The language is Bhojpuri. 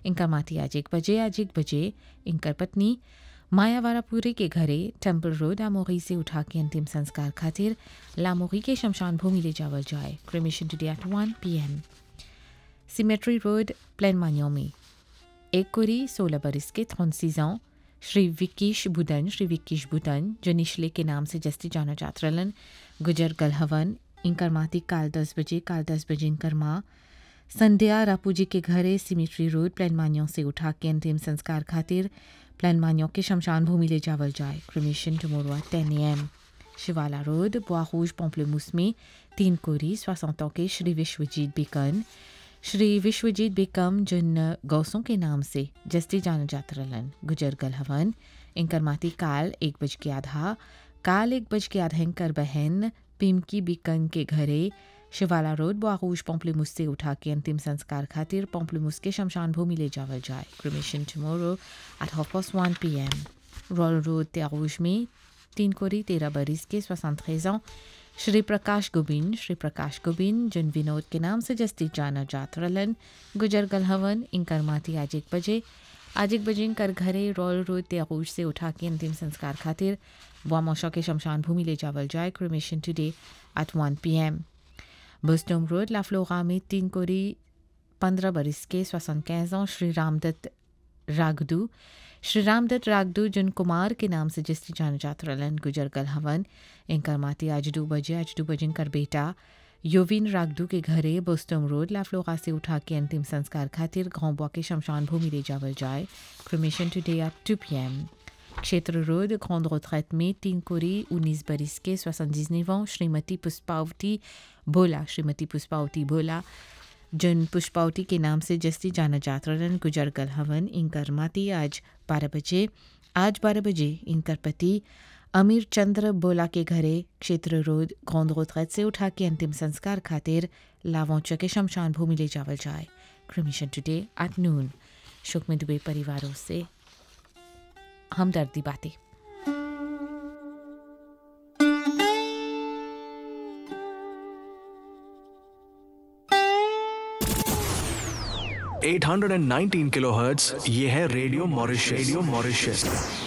इनका माती आज एक बजे आज एक बजे इनकर पत्नी मायावारापुरी के घरे टेम्पल रोड लामोगी से उठा के अंतिम संस्कार खातिर लामोगी के शमशान भूमि ले जावल जाए cremation today at one p m cemetery road प्लेन मान्योमी एक कुरी सोलह बरस के थौंसीज श्री विकीश बुदन श्री विकीश बुदन जो निचले के नाम से जस्ती जाना जात्रलन गुजर गलहवन इनकर माती काल दस बजे काल दस बजे इनकर माँ संध्या रापूजी के घरे सिमिट्री रोड प्लान मान्यों से उठा के अंतिम संस्कार खातिर प्लान मान्यों के शमशान भूमि ले जावल जाए cremation tomorrow ten M Shivala road बोआरूज पोम्पलेमूस में तीन कोरी सोसंतों के श्री विश्वजीत बिकन श्री विश्वजीत बेकम जिन गौसों के नाम से जस्ती जाना जातरलन गुजर गल हवन इनकर माती काल एक बज के आधा काल एक बज के आधा इनकर बहन पिमकी बिकन के घरे शिवाला रोड बोआरूज पोम्पलेमूस से उठा के अंतिम संस्कार खातिर पोम्पलेमूस के शमशान भूमि ले जावल जाए cremation tomorrow at half past one p m रॉल रोड त्यारूज में तीन कोरी तेरह बरिस के सोसठ श्री प्रकाश गोबिन श्री प्रकाश गोबिन जिन विनोद के नाम से जस्ती जाना जातरलन गुजर गलहवन इनकर माती आज एक बजे आज एक बजे इनकर घरे रॉयल रोड त्यागूश से उठा के अंतिम संस्कार खातिर वामोशा के शमशान भूमि ले जावल जाए cremation today at one p m बुस्टोम रोड लाफ्लोगा में तीन कोरी पंद्रह बरिस के सोसन कैजों श्री रामदत्त रागदू श्री रामदत्त रागदू जिन कुमार के नाम से जिसकी जान जात रलन गुजर गल हवन इनकर माती आज दो बजे आज दो बजे इनकर बेटा योविन रागदू के घरे बोस्टम रोड लाफ्लोगा से उठा के अंतिम संस्कार खातिर घोंबुआ के शमशान भूमि ले जावल जाए cremation today at two p m क्षेत्र रोड ग्रांड retraite में तीन कोरी उन्नीस बरिस के सोixante श्रीमती पुष्पावती भोला श्रीमती पुष्पावती भोला जिन पुष्पावती के नाम से जस्ती जाना जातरन गुजर गल हवन इनकर माती आज बारह बजे आज बारह बजे इनकर पति अमीर चंद्र बोला के घरे क्षेत्र रोड ग्रांड retraite से उठा के अंतिम संस्कार खातिर लावौच के शमशान भूमि ले जावल जाए क्रिमिशन टुडे एट नून शोक में दुबे परिवारों से हमदर्दी बातें eight hundred and nineteen kilo hertz ये है रेडियो मॉरिशस रेडियो मॉरिशस